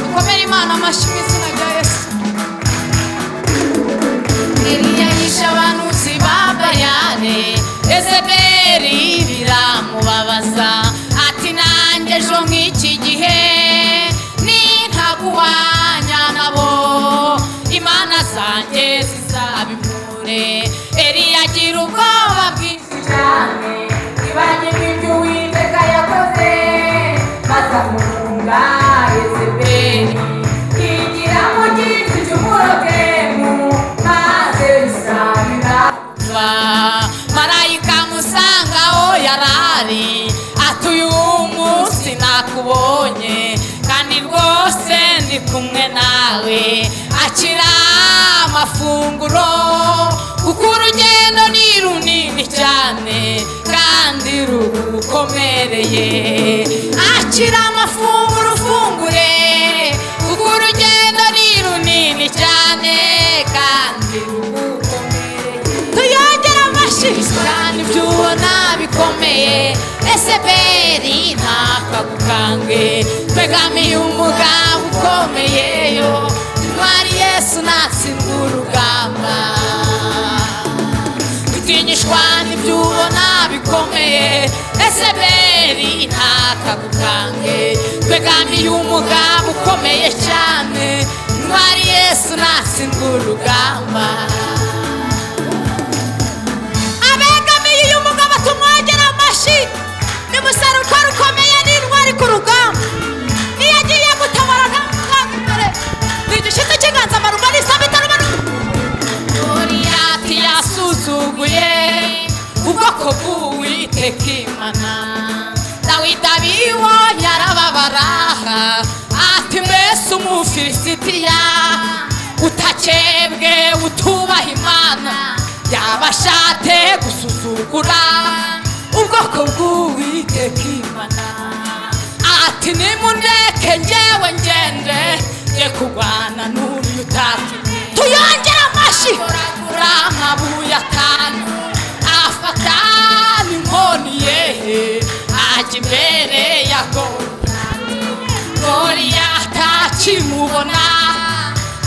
dukomere imana amashyi mu izina rya yesu eliya yishe abanuzi ba bayane ezeberi biramubabaza ati nanjye ejo nk'iki gihe nintaguhanya nabo imana zanjye zizabimure eliya agira ubwoba bwinshi cyane ibanye n'ibyo uwiteka yakoze maze amufunga yezebeli yigira mu giti cy'umurogemu maze bisabira marayika musanga aho yarari ati uyu munsi nakubonye kandi rwose ndi kumwe nawe akira amafunguro kuko urugendo ni runini cyane kandi rugukomereye akira amafunguro ufungure kuko urugendo ni runini cyane kandi rugukomereye tuyongere amashyi kandi ibyo ubona bikomeye ese beri ntakagukange twegamiye umugambi ukomeyeyo intwari yesu natsindwa urugamba gutinyishwa n'ibyo ubona bikomeye ese beri ntakagukange twegamiye umugambi ukomeye cyane intwari yesu natsindwa urugamba abegamiye uyu mugabo tumwongere amashyi ni umusaruro ukomeye n'intwari ku rugamba iyo agiye gutabara nta mutwaro imbere ni igishyitsi cy'inganza marumwa n'isaba itarubanuka goriyati yasuzuguye ubwoko bw'uwiteka imana dawidi abibonye arababara ati mbese umufilisitiya utakebwe utubaha imana yaba ashate gusuzugura ubwoko bw'uwiteka imana ati nimundeke ngewe ngende nge kurwana n'uriya utatumye tuyongere amashyi kuragura amabuye atanu afata n'inkoni yehe ajya imbere ya goriyati goriyati akimubona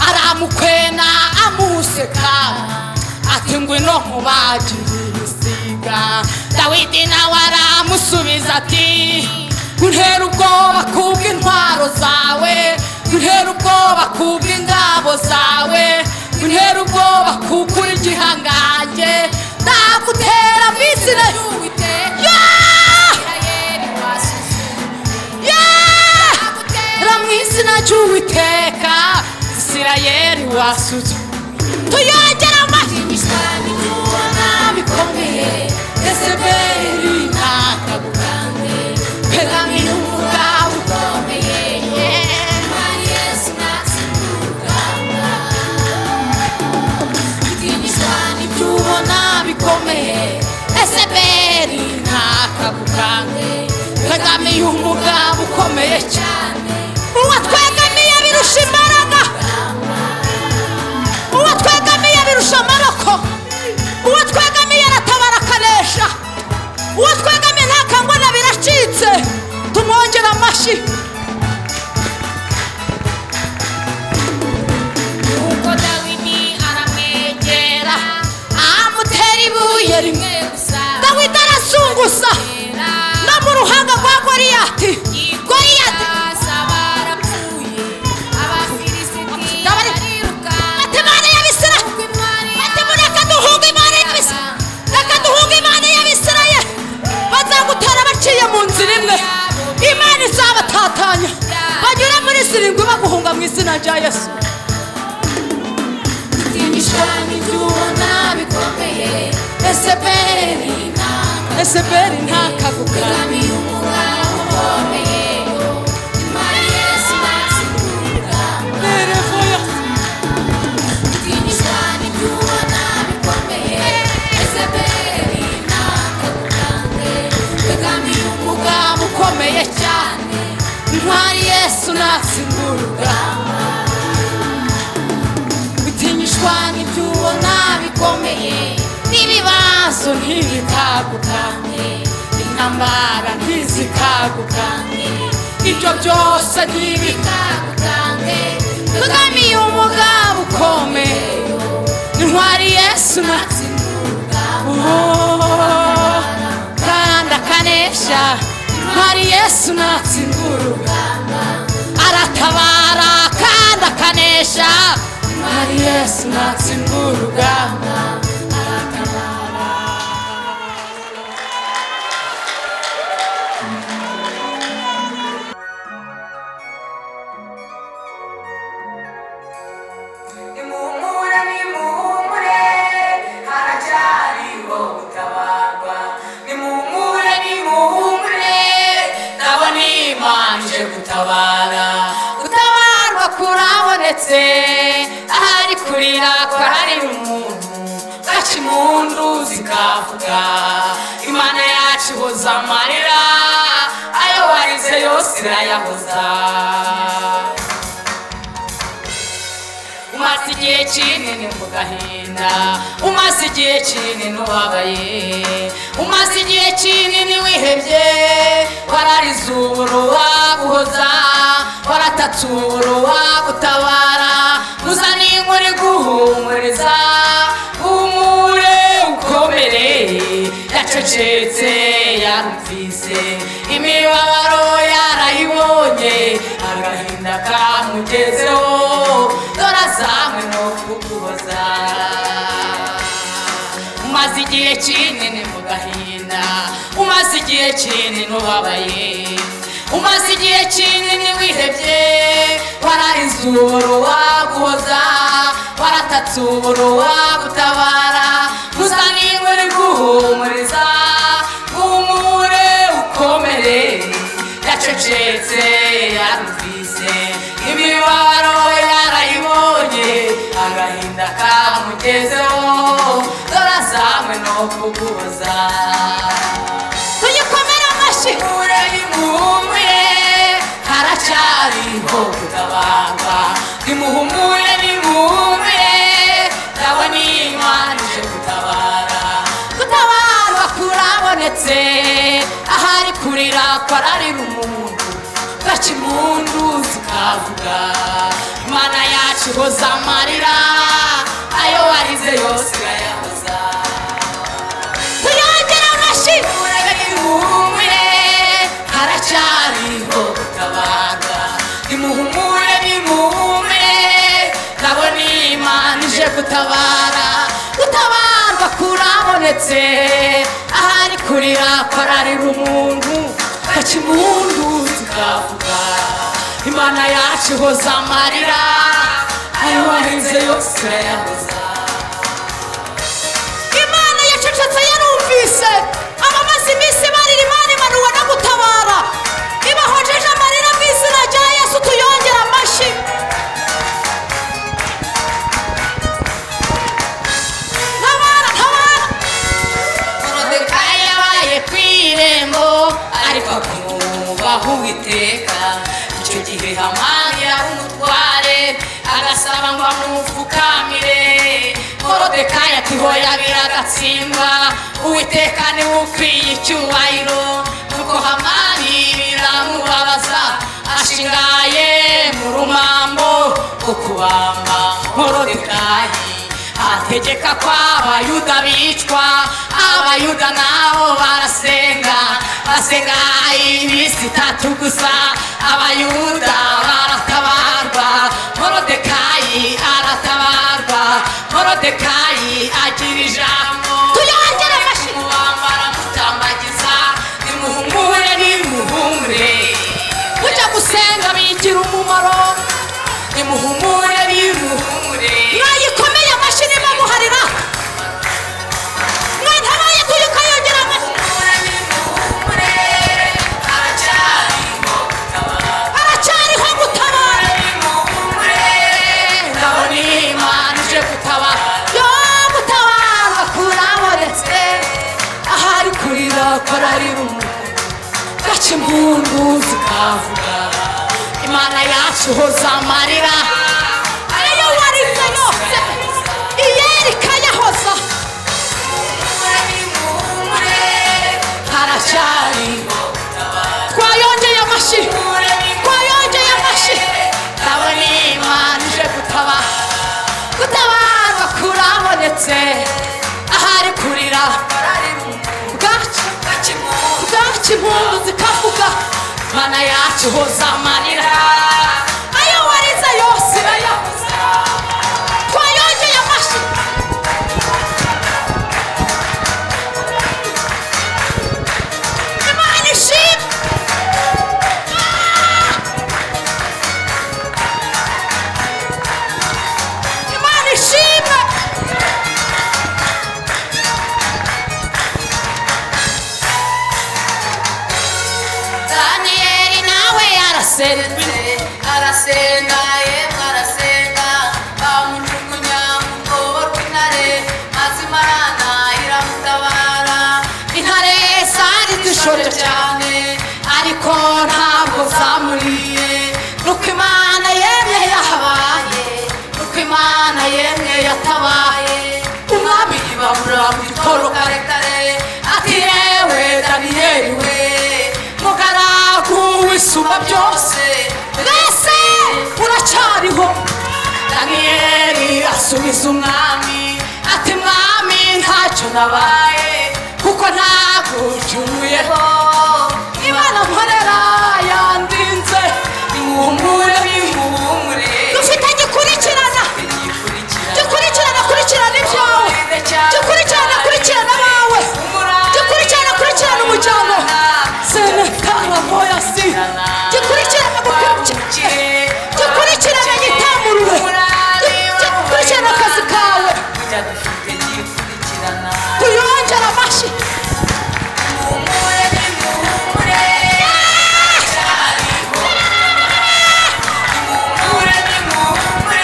aramukwena amuseka ati ngwino nkubagire ibisiga dawidi nawe aramusubiza ati guntera ubwoba kubw'intwaro zawe guntera ubwoba kubw'ingabo zawe guntera ubwoba kuko uri igihangange nagutera mu izina ry'uwiteka ra mu izina ry'uwiteka isirayeli wasuzu tuyongere amashyi bikomeye ezebeli ntakabukange pegamino umugambi ukomeye mari yesu natsinda urugamba bwinjizwa n'ibyo ubona bikomeye ezebeli ntakabukange pegamiye umugambi ukomeye cyane uwo twegamiye birusha imbaraga uwo twegamiye birusha amaboko uwo twegamiye aratabara akanesha uwo twegamiye ntakangwa na biracitse tumwongere amashyi nuko dawidi aramwegera amutera ibuye rimwe gusa dawidi arazunguza no mu ruhanga rwa goriyati goriyati Batemane y'Abisirayeli. Batemu, reka duhunge Imana y'Abisirayeli. Reka duhunge Imana y'Abisirayeli. Bazagutera baciye mu nzira imwe imana izabatatanya banyura muri zirindwi baguhunga mu izina rya yesu eseberi ntakaguka Merevoya. umugambi ukomeye cyane ntwari yesu natsinda urugamba bitinyishwa n'ibyo ubona bikomeye n'ibibazo ntibikagukange intambara ntizikagukange ibyo byose ntibi kagame umugabo ukomeye intwari yesu natsinduka oh, kandi akanesha intwari yesu natsinda urugamba aratabara kandi akanesha intwari yesu natsinda urugamba Nimuhumure, nimuhumure, haracyariho gutabarwa. Nimuhumure, nimuhumure, ndabona Imana ije gutabara. Gutabarwa kurabonetse, ahari kurira kwahari umuntu. Bwacu impundu zikavuga, Imana yacu ihoza amarira, ayo warize yose irayahoza. umaze igihe kinini mu gahinda umaze igihe kinini ubabaye umaze igihe kinini wihebye wararize uburo waguhoza waratatse uburo wagutabara muzane inkuru iguhumuriza humure ukomere yacecetse yarumvise imibabaro yarayibonye agahinda kamugezeho dore azanywe no kuguhoza umaze igihe kinini mu gahinda umaze igihe kinini ubabaye umaze igihe kinini wihebye wararize uburo waguhoza waratatse uburo wagutabara gusa niba uri guhumuriza humure ukomere yacecetse yarumvise imibabaro yarayibonye agahinda kamugezeho dore azanywe no kuguhoza tuyikomere amashyi ure nimuhumure haracyariho gutabarwa nimuhumure nimuhumure ndabona imana ije gutabara gutabarwa kurabonetse ahari kurira kwararira umuntu gaca impundu zikavuga imana yacu ihoza amarira ayo warize yose irayahoza tuyongere amashyi nimuhumure haracyariho gutabarwa nimuhumure nimuhumure ndabona imana ije gutabara gutabarwa kurabonetse ahari kurira kwararira umuntu gaca impundu zikavuga imana yacu ihoza amarira ayo wahinze yose irayahoza imana yacecetse yarumvise abamaze iminsi barira imana imanuwe no gutabara ibahojeje amarira mu izina rya yesu tuyongere amashyi tabara tabara morodekayi yabaye ku irembo ariko akumwubaha uwiteka icyo gihe hamani yari umutware agasaba ngo amupfukamire morodekayi ati hoya biragatsindwa uwiteka niwe ukwiye icyubahiro nuko hamani biramubabaza ashingaye mu rumambo rwo kubamba morodekayi ategeka ko abayuda bicwa abayuda nabo barasenga basenga iminsi itatu gusa abayuda baratabarwa morodekayi aratabarwa morodekayi agira ijambo Tuyongere amashyi. mubambara mutambagiza nimuhumure nimuhumure kujya gusenga bigira umumaro nimuhumure nimuhumure mwayikomeye amashyi niba muharira mwatabaye tuyikayongera amashyi nimuhumure nimuhumure haracyariho gutabara haracyariho gutabara ndabona imana ije gutabara yo gutabarwa kurabonetse ahari kurira kwararira umuntu gaca impundu zikavuga imana yacu hoza amarira ariyo warize yose iyeri ikayahoza haracyariho twayongeye amashyi gutabara wese ahari kurira barari mu bwacyo bakimura bwacyo impundu zikavuga mana yacu hoza amarira ayo warize yose irayabuza twayongeye amashyi imana ishimwe Ah! imana ishimwe daniyeli nawe yarasenze arasenga yemwe arasenga bamujugunya mu rwobo rw'intare mazima arana iramutabara intare zari zishonje cyane ariko ntabwo zamuriye nuko imana yemye yahabaye nuko imana yemye yatabaye umwami yibabura mu gitoro karekare ati yewe daniyeli we mugaragu w'isumba byose mwese uracyariho daniyeli asubiza umwami ati mwami ntacyo nabaye kuko ntabwo ucumuyeho imana nkorera yandinze imuhumure ihumure dufite gikurikirana ikurikira gikurikirana kurikirana ibyawe gikurikirana kurikirana abawe gikurikirana kurikirana umujyano senekara moyasi gikurikirana gukurikirana gikurikirana gitamuruwe gikurikirana akazi kawe kujya dufite gikurikirana tuyongera amashyi ihumure n'ihumure cyariho ihumure n'ihumure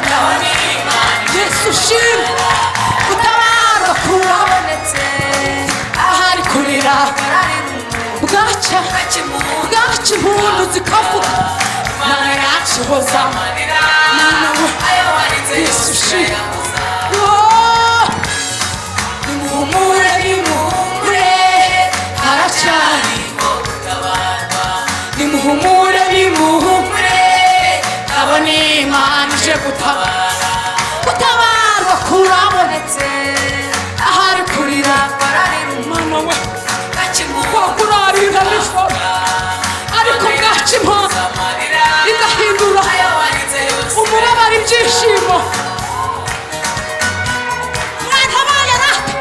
naho ni imana yesu ushimwe gutabarwa kuwabonetse ahari kurira ari mu bwacya bakimura bwacya impundu zikavuga mana yacu hoza amarira Mana we, ayo warinze Yesu yose ushimwe. iramuza Oh, nimuhumure nimuhumure haracyari hariho gutabarwa nimuhumure nimuhumure abo abone ni imana ije gutabara abara gutabarwa kurabonetse ahari kurira barari mu mana we bakimura wakurarira nijoro ariko bwaca impano amarira igahindura ayo warinze yose umubabaro ibyishimo mwana abaye natwe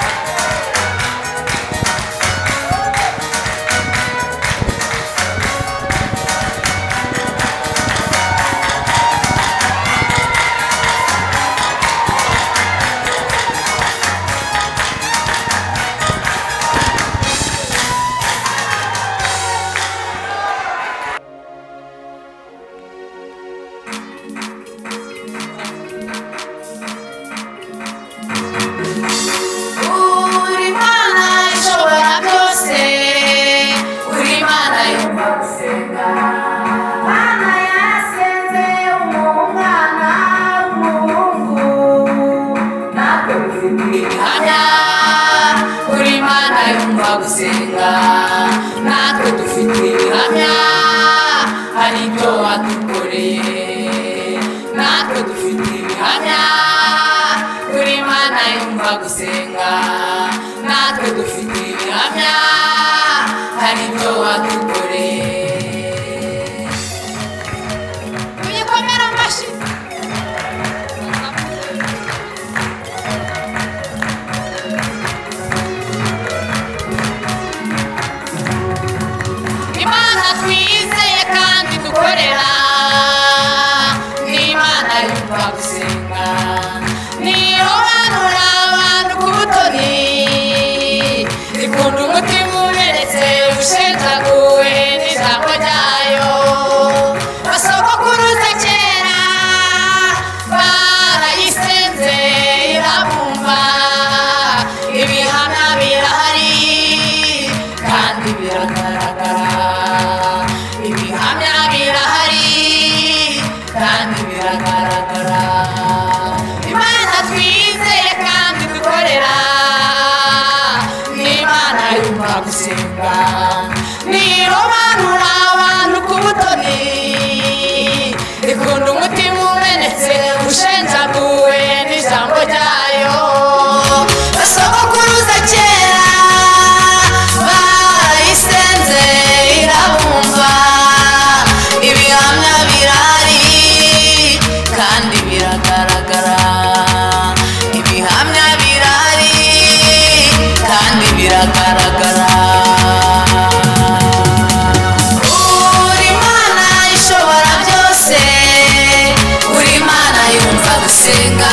yasenga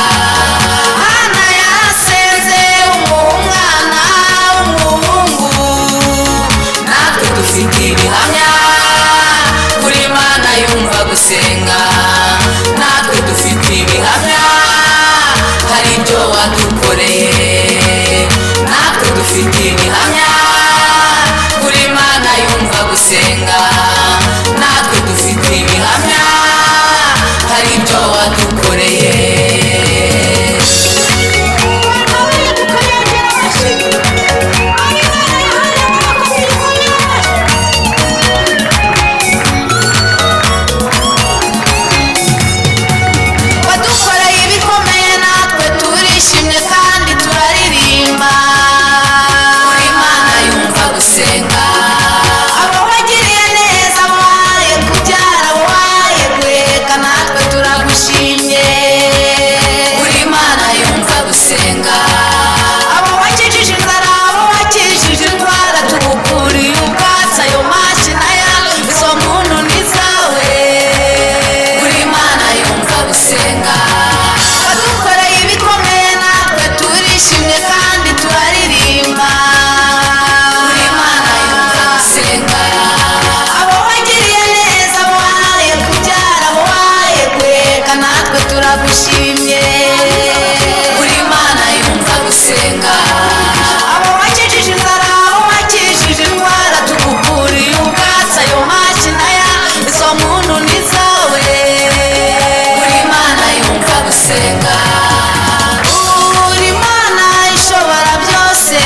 hana yasenze umwana w'umuhungu natwe dufite ibihamya kuri mana yumva gusenga natwe dufite ibihamya hari ibyo wadukoreye natwe dufite ibihamya kuri mana yumva gusenga natwe dufite ibihamya hari ibyo wadukoreye wadukoreye ibikomeye natwe turishimye kandi turaririmba buri mana yumva gusenga abo wagiriye neza waye kubyara waye kureka natwe turagushimye buri mana yumva gusenga abo wakijije inzara abo wakijije indwara tugukuriye ubwatsi ayo mashyi na yawe izo muntu ni zawe buri mana yumva gusenga wadukoreye ibikomeye natwe turishimye kandi turaririmba buri mana yumva gusenga abo wagiriye neza waye kubyara waye kureka natwe turagushimye buri mana yumva gusenga abo wakijije inzara abo wakijije indwara tugukuriye ubwatsi ayo mashyi na yawe izo muntu ni zawe buri mana yumva gusenga buri mana ishobora byose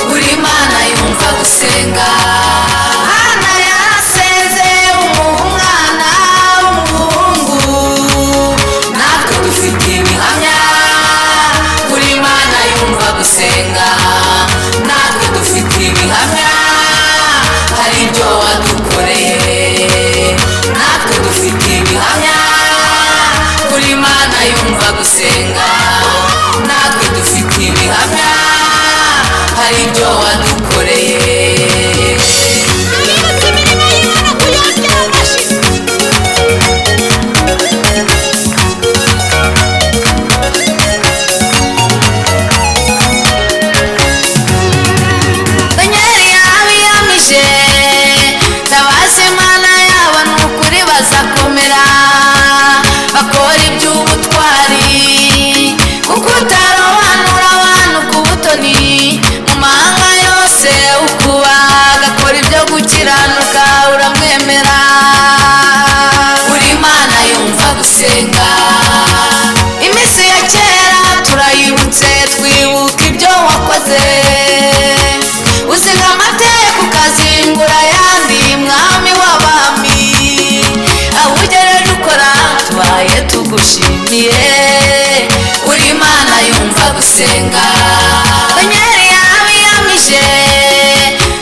buri mana yumva gusenga hana yasenze umwana w'umuhungu natwe dufite ibihamya buri mana yumva gusenga natwe dufite ibihamya hari ibyo wadukoreye natwe dufite ibihamya kuri mana yumva gusenga natwe dufite ibihamya hari ibyo wadukoreye Abibuka imirimo y'Imana kuyongera amashyi. Daniel yabiyamije tabaza imana yabo ni ukuri bazakomera bakora iby'ubutwari kuko utarobanura abantu ku butoni mu mahanga yose ukuba agakora ibyo gukiranuka uramwemera buri mana yumva gusenga iminsi ya kera turayibutse twibuka ibyo wakoze uziga amategeko ukazingura ayandi mwami w'abami aho ugereje ukora tubaye tugushimiye buri mana yumva gusenga danyeli yabiyamije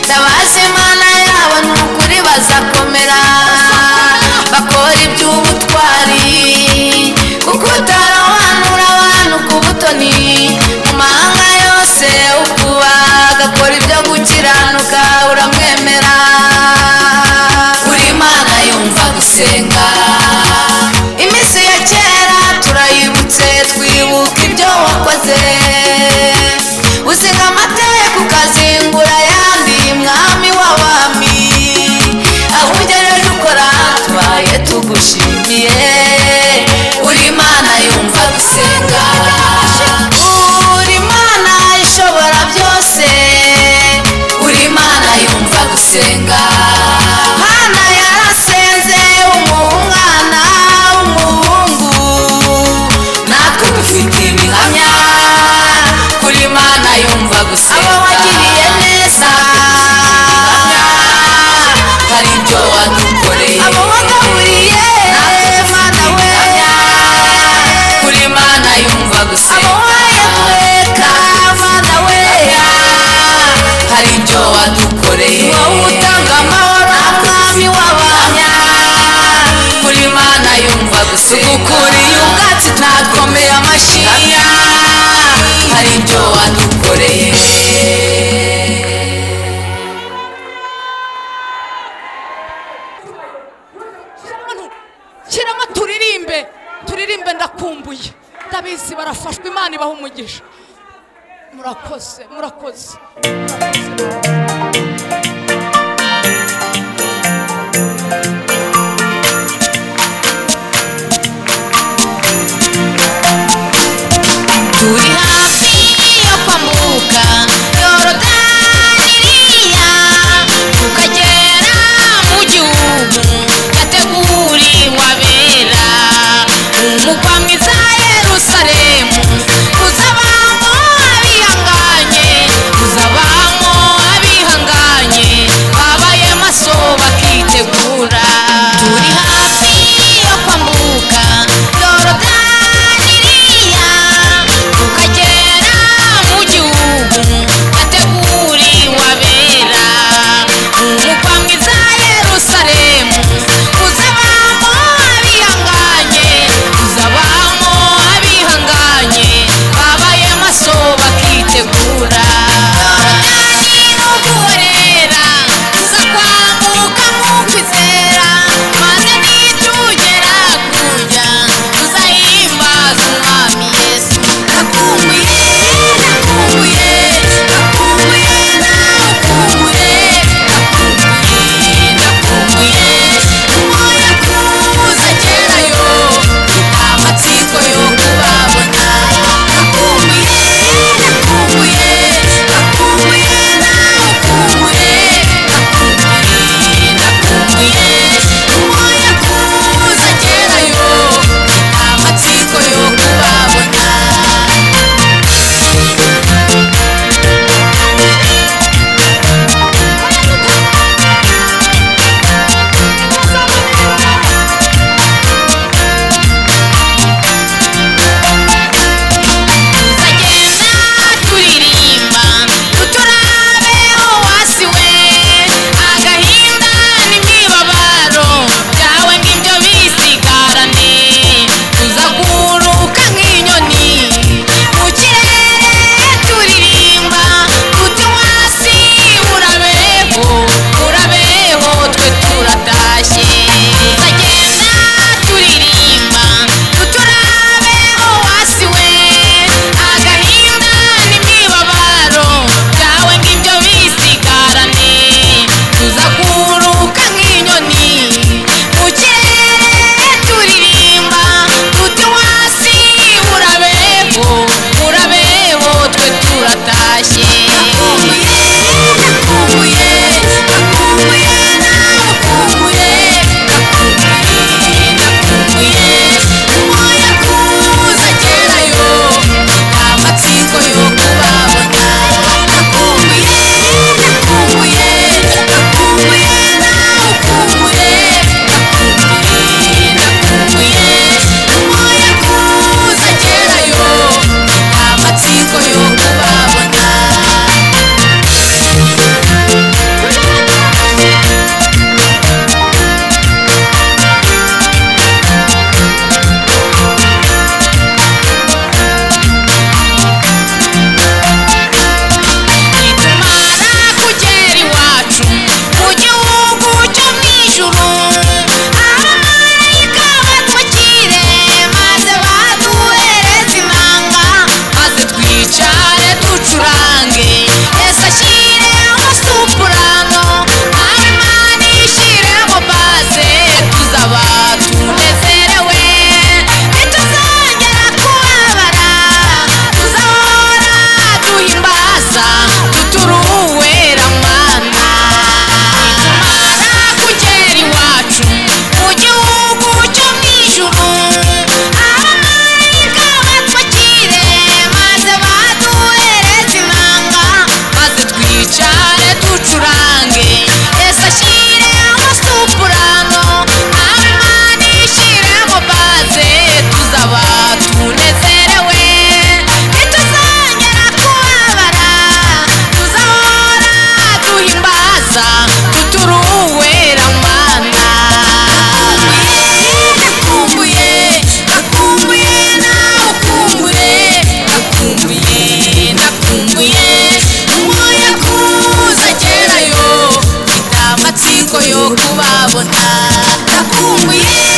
tabaza imana yabo ni ukuri bazakomera bakora iby'ubutwari kuko utarobanura abantu ku butoni mu mahanga yose ukuba agakora ibyo gukiranuka uramwemera buri mana yumva gusenga iminsi ya kera turayibutse twibuka ibyo wakoze uziga amategeko ukazingura ayandi mwami w'abami aho ugereje ukora tubaye tugushimiye buri mana yumva gusenga uri mana ishobora byose buri mana yumva gusenga hana yarasenze umwana w'umuhungu natwe dufite ibihamya kuri mana yumva gusenga abo wagiriye neza hari ibyo wadukoreye abo wagaburiye mana we kuri mana yumva abo gusenga wayatweka mana we hari ibyo wadukoreye wowe utanga amahoro mwami w'abanya kuri mana yumva gusenga ukuriye ubwatsi nakomeye amashyi hari ibyo wadukoreye Shyiramo turirimbe turirimbe birakumbuye ndabizi barafashwa imana ibaha umugisha murakoze murakoze Turi hafi yo kwambuka Yorodaniya tukagera mu gihugu yateguriwe abera umugwa mwiza Yerusalemu uzabamo abihanganye uzabamo abihanganye babaye maso bakitegura turi hafi yo kwambuka Yorodaniya tukagera mu gihugu yateguriwe abera umugwa mwiza Yerusalemu uzabamo abihanganye uzabamo abihanganye babaye maso bakitegura Yorodani ni uguhorera tuza kwambuka mu kwizera maze nitugera kurya tuzahimbaza umwami yesu nakumbuye nakumbuye nakumbuye nakumbuye nakumbuye nakumbuye umoya kuza kerayo amatsiko yo kubabona nakumbuye nakumbuye nakumbuye nakumbuye nakumbuye nakumbuye umoya kuza kerayo amatsiko yo kubabona tuzagenda turirimba tuturabe uwasi we agahinda n'imibabaro byawe ngibyo bisigarane tuzaguruka nk'inyoni mu kirere turirimba tuti uwasi urabeho urabeho twe turatashye tuzagenda turirimba tuturabe uwasi we agahinda n'imibabaro byawe ngibyo bisigarane tuzakuruka nk'inyoni mu kirere turirimba tuti wasi urabeho urabeho twe turatashye nakumbuye nakumbuye nakumbuye nakumbuye nakumbuye nakumbuye umoya kuza kerayo amatsiko yo kubabona nakumbuye nakumbuye nakumbuye nakumbuye nakumbuye nakumbuye umoya kuza kerayo amatsiko yo kubabona nitumara kugera iwacu mu gihugu cyo mu ijuru abamarayika batwakire maze baduhereze inanga maze twicare ducurange yesu ashyiremo supurano nawe imana ishyiremo baze tuzaba tunezerewe ntituzongera kubabara tuzahora duhimbaza tuturuwera mana nitumara kugera iwacu mu gihugu cyo mu ijuru abamarayika batwakire maze baduhereze inanga maze twicare ducurange yesu ashyiremo supurano nawe imana ishyiremo baze tuzaba tunezerewe ntituzongera kubabara tuzahora duhimbaza tuturuwera mana nakumbuye nakumbuye nakumbuye nakumbuye nakumbuye umoya kuza kerayo amatsiko yo kubabona nakumbuye